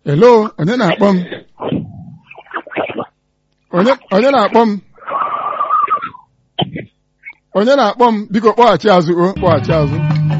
Hello, onye na-akpọ m? Onye onye na-akpọ m? Onye na-akpọ m? Biko kpọghachi azụ o kpọghachi azụ.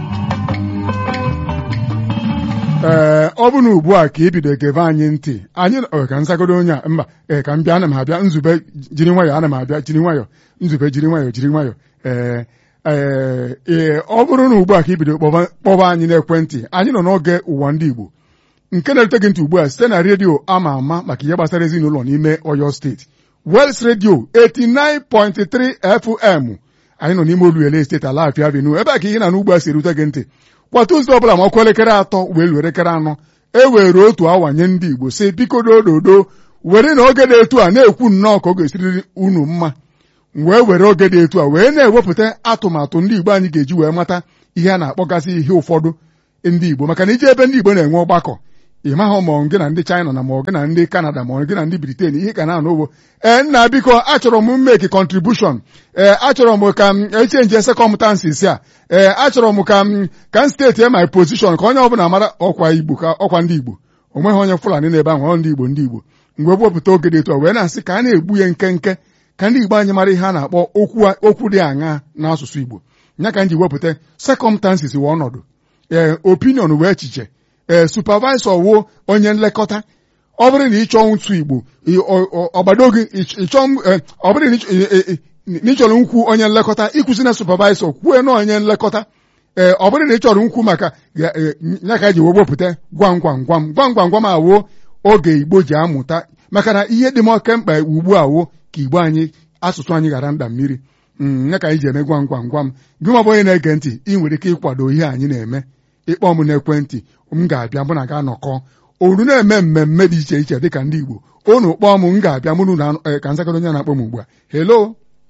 Ee, ọ bụ na ugbu a ka ị bido gebe anyị ntị anyị ọ, ka nsagodo onye a mba ee ka m bịa ana m abịa nzube jiri nwayọọ ana m abịa jiri nwayọọ nzube jiri nwayọọ jiri nwayọọ ee ee ee ọ bụrụ na ugbu a ka ị bido kpọba kpọba anyị n'ekwentị anyị nọ n'oge ụwa ndị Igbo nke na-erute gị ntị ugbu a site na redio ama ama maka ihe gbasara ezinụlọ n'ime Oyo steeti Wels redio 89.3 FM anyị nọ n'ime Oluele steeti Alafia Avenue ebe a ka ihe na n'ugbu a si erute gị ntị kwa Tuzdee ọbụla ma ọkụ elekere atọ wee luo elekere anọ e were otu awa nye ndị Igbo si biko dododo were na oge dị etu a na-ekwu nnọọ ka ọ ga-esiriri unu mma wee were oge dị etu a wee na-ewepụta atụmatụ ndị Igbo anyị ga-eji wee mata ihe a na-akpọgasị ihe ụfọdụ ndị Igbo maka na ije ebe ndị Igbo na-enwe ọgbakọ ị maghị ma ọ gị na ndị China na ma ọ gị na ndị Canada ma ọ gị na ndị Britain ihe ka na-anụ ugbo ee nna biko achọrọ m mmeki contribution ee achọrọ m ka m echenji circumstances a ee achọrọ m ka m ka m steeti my position ka onye ọbụla mara ọkwa Igbo ka ọkwa ndị Igbo o nweghị onye Fulani n'ebe ahụ ọ ndị Igbo ndị Igbo mgbe wepụta oge dị etu a wee na-asị ka a na-egbu ya nkenke ka ndị Igbo anyị mara ihe a na-akpọ okwu dị aṅa n'asụsụ Igbo ya ka m ji wepụta circumstances wee ọnọdụ ee opinion wee echiche ee supervisor wo onye nlekọta ọ bụrụ na ị chọọ ntụ Igbo ọgbado gị ọ bụrụ na ị chọrọ nkwu onye nlekọta ịkwụsị na supervisor kwue na onye nlekọta ee ọ bụrụ na ị chọrọ nkwu maka ya ka ji wee wepụta gwam gwam gwam gwam gwam gwam awoo oge Igbo ji amụta maka na ihe dị m oke mkpa ugbu a wo ka Igbo anyị asụsụ anyị ghara nda mmiri ya ka anyị ji eme gwam gwam gwam gị ma bụ onye na-ege ntị ị nwere ike ịkwado ihe anyị na-eme ịkpọ m n'ekwentị m ga-abịa mụ na ga-anọkọ olu na-eme mmemme dị iche iche dịka ndị Igbo unu kpọọ m m ga-abịa mụrụ na ka nzakọrọ onye na-akpọ m ugbu a hello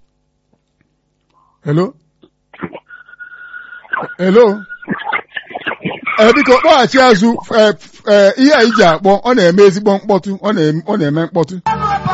hello hello ee biko kpọghachi azụ ihe anyị ji akpọ ọ na-eme ezigbo mkpọtụ ọ na-eme mkpọtụ